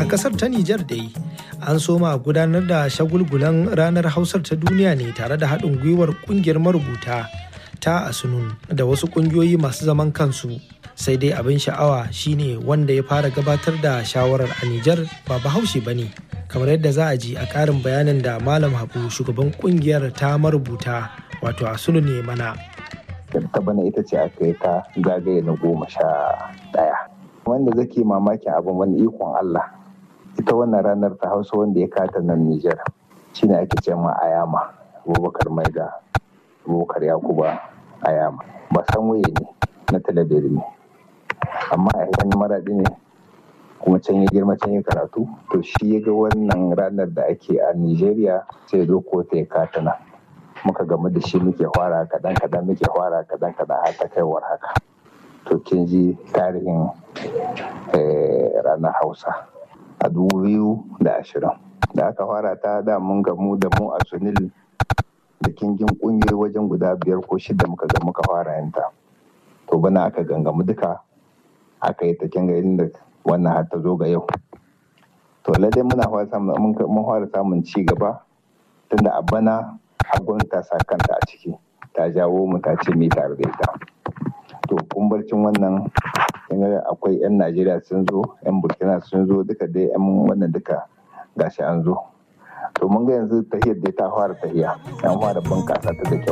kasar ta Nijar dai an soma gudanar da shagulgulan ranar hausar ta duniya ne tare da haɗin gwiwar ƙungiyar marubuta ta asunun da wasu ƙungiyoyi masu zaman kansu sai dai abin sha'awa shine wanda ya fara gabatar da shawarar a Nijar ba bahaushe ba ne kamar yadda za a ji a ƙarin bayanin da malam habu shugaban ƙungiyar ta marubuta wato asunun ne mana ta bana ita ce aka yi ta zagaye na goma sha ɗaya wanda zake mamakin abin wani ikon Allah ita wannan ranar ta hausa wanda ya kata nan Nijar shine ake ce ma Ayama Abubakar Maida Abubakar Yakuba Ayama ba san waye ne na talabiri ne amma a yan maraɗi ne kuma can ya girma can ya karatu to shi ya ga wannan ranar da ake a Nijeriya sai zo ko ta ya kata nan muka gamu da shi muke fara kaɗan kaɗan muke fara kaɗan kaɗan har ta kaiwar haka to kin ji tarihin ranar hausa a dubu biyu da ashirin da aka fara ta da mun gamu da mu a sunil da kingin kungiyoyi wajen guda biyar ko shida muka ga muka fara yanta to bana aka gangamu duka aka yi ta kinga inda wannan har ta zo ga yau to lallai muna fara samun ci gaba tunda a bana hagun ta sa kanta a ciki ta jawo mu ta ce mai tare da ita to kumbarcin wannan akwai 'yan najeriya sun zo 'yan burkina sun zo duka dai 'yan wannan duka gashi an zo to mun ga yanzu tahiyar da ta fara tahiya an fara bunkasa ta da kyau